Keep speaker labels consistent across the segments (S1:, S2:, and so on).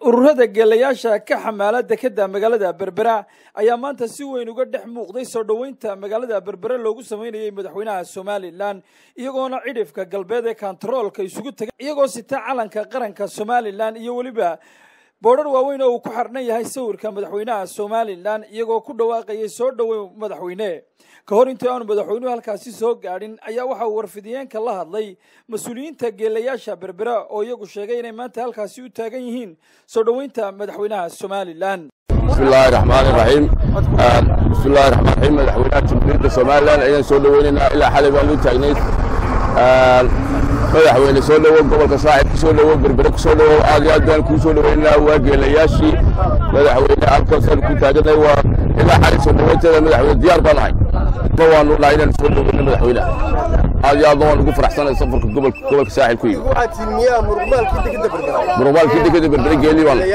S1: ururada geelayaasha ka xamaala dekeda magaalada berbera ayaa maanta si weyn uga dhex muuqday soo dhoweynta magaalada berbere loogu sameynayay madaxweynaha somalilan iyagoona cidhifka galbeed ee kantaroolka isugu tegay iyagoo sita calanka qaranka somalilan iyo weliba boodhar waaweyn oo uu ku xarnan yahay sawirka madaxweynaha somalilan iyagoo ku dhawaaqayay soo dhoweyn madaxweyne ka hor intii aanu madaxweynuhu halkaasi soo gaadhin ayaa waxa uu warfidiyeenka la hadlay mas-uuliyiinta geelayaasha berbera oo iyagu sheegay inay maanta halkaasi u taagan yihiin soo dhoweynta madaxweynaha somalilan
S2: bismillahi raxmaani raxiim bismillahi raxmaan raxiim madaxweynaha jamhuuriyadda somalilan ayaan soo dhoweynaynaa ilaa xalay baan u taagnayd madaxweyne soo dhowow gobolka saaxib ku soo dhowow berbere ku soo dhowow aad iyo aad baan kuu soo dhoweynaynaa waa geelayaashii madaxweyne halkaasaan ku taaganay waa ilaa xalay soo dhoweynteeda madaxweyne diyaar baan ahay ma waanu nahay inaan soo dhoweyno madaxweynaha aad iyo aad waan ugu faraxsanay safarka gobolka gobolka saaxib ku yimi murugmaalkii dekeda berbere geeli baan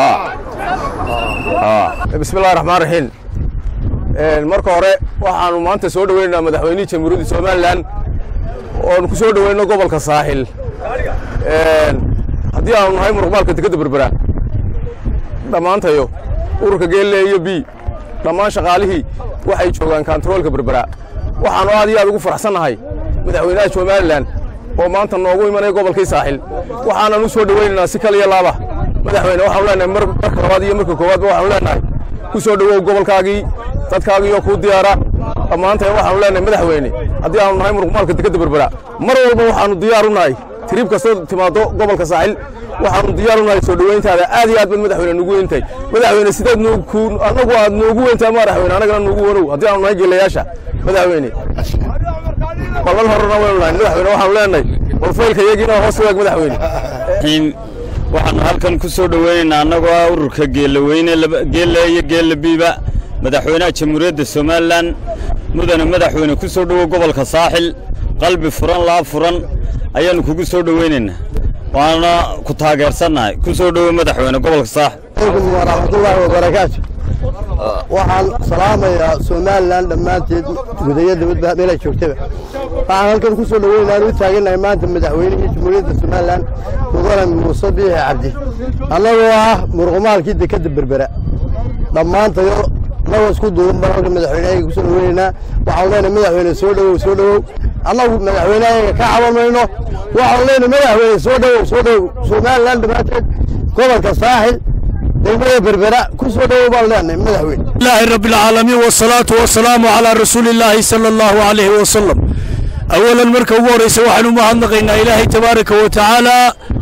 S3: bismillahi raxmaan raxiim marka hore waxaanu maanta soo dhoweynaynaa madaxweynihii jamhuuriyadda somalilan oonu ku soo dhoweyno gobolka saaxil haddii aanu nahay muruqmaalka dekeda berbera dhammaantayo ururka geelle iyo b dhammaan shaqaalihii waxay joogaan kantaroolka berbera waxaanu aad iyo aad ugu faraxsannahay madaxweynaha somalilan oo maanta noogu imanaya gobolkii saaxil waxaanan u soo dhoweynaynaa si kal iyo laaba madaxweyne waxaanu leenahay marka labaad iyo marka koowaadba waxaanu leenahay ku soo dhowow gobolkaagii dadkaagii oo kuu diyaara dhammaantay waxaanu leenahay madaxweyne haddii aanu nahay muruqmaalka dekeda berbera mar walba waxaanu diyaar u nahay tiriib kastoo timaado gobolka saaxil waxaanu diyaar u nahay soo dhoweyntaada aad iyo aad baad madaxweyne nugu weyntahay madaxweyne sidaad annagu aad noogu weyntahay madaxweyne annagana nuugu wanow haddii aanu nahay geelayaasha madaxweyne ballan horena waynu nahay madaxweyne waxaanu leenahay walfaylka iyagiina hoos waag madaxweyne
S4: waxaanu halkan ku soo dhoweynaynaa annagoo ah ururka geellaweyne geelle iyo geella biiba madaxweynaha jamhuuriyadda somalilan mudane madaxweyne ku soo dhowow gobolka saaxil qalbi furan laab furan ayaannu kugu soo dhoweynaynaa waana ku taageersannahay ku soo dhowow madaxweyne gobolka saaxil
S5: alaykum waraxmatullaahi wabarakaatu waxaan salaamayaa somalilan dhammaanteed gudayo dibadba meelay joogtaba waxaan halkan ku soo dhoweynaaan u taagannahay maanta madaxweynihii jamhuuriyadda somalilan mudane muuse biixi cabdi annagoo ah muruqmaalkii dekadda berbera dhammaantayo annagoo isku duuban baan halka madaxweynehayaga ku soo dhoweynaynaa waxaanu leenahay madaxweyne soo dhowow soo dhowow annagu madaxweynehayaga ka caban mayno waxaanu leenahay madaxweyne soo dhowow soo dhowow somalilan dhammaanteed gobolka saaxil degmada berbera ku soo dhowow baan leenahay madaxweyne
S6: ilaahi rabbi alcaalamiin wasalaatu wasalaamu calaa rasuuli illaahi sala allahu calayhi wasalam awalan marka ugu horraysa waxaanu u mahadnaqaynaa ilaahay tabaaraka wa tacaala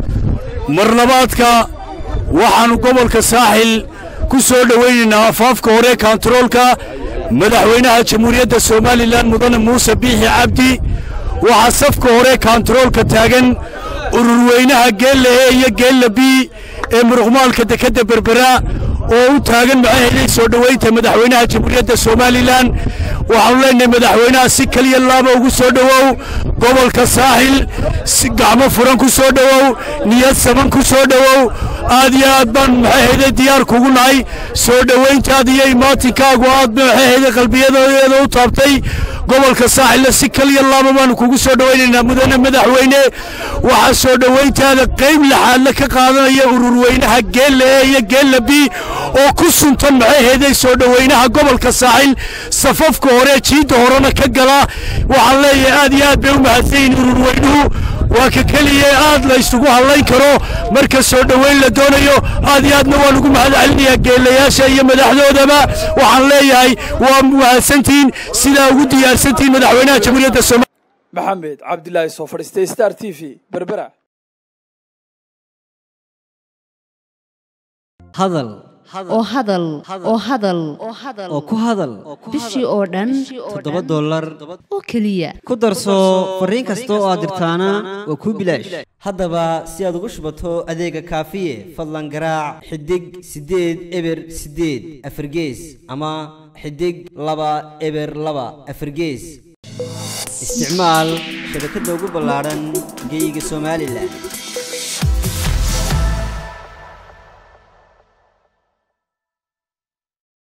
S6: marlabaadka waxaannu gobolka saaxil ku soo dhowaynaynaa afaafka hore kantaroolka madaxweynaha jamhuuriyadda somalilan mudane muuse biixi cabdi waxaa safka hore kantaroolka taagan ururweynaha geella e iyo geella b ee muruqmaalka dekadda berbera oo u taagan maxaheeday soo dhoweynta madaxweynaha jamhuuriyadda somalilan waxaanu leenahay madaxweynaha si keliya laaba ugu soo dhowow gobolka saaxil si gacmo furan ku soo dhowow niyad saban ku soo dhowow aad iyo aad baan maxaheeday diyaar kugu nahay soo dhoweyntaada iyo imaatinkaagu aad maxaheeday qalbiyadeeda u taabtay gobolka saaxilna si keliya laaba baanu kugu soo dhowaynaynaa mudane madaxweyne waxaa soo dhoweyntaada qayb laxaadla ka qaadanaya ururweynaha geella e iyo geella b oo ku suntan maxaheeday soo dhoweynaha gobolka saaxil safafka hore jiidda horena ka gala waxaan leeyahay aad iyo aad bay u mahadsanyihin ururweynuhu waa ka keliya aad la isugu hadlayn karo marka soo dhoweyn la doonayo aad iyo aadna waan ugu mahad celinayaa geelayaasha iyo madaxdoodaba waxaan leeyahay waa mahadsantihiin sidaa ugu diyaarsantihiin madaxweynaha jamhuuriyadda somalia
S1: maxamed cabdilaahi soo fadhiistay star t v berbera
S7: hadal
S8: oo hadal oo hadal
S7: oo ku hadal
S8: bishii oo dhan
S7: toddoba dollar
S8: oo keliya
S7: ku darso fariin kasta oo aad dirtaana waa kuu bilaash haddaba si aad ugu shubato adeega kaafiye fadlan garaac xidig siddeed eber siddeed afargees ama xidig laba eber laba afargees isticmaal shabakadda ugu ballaadhan geyga somalilan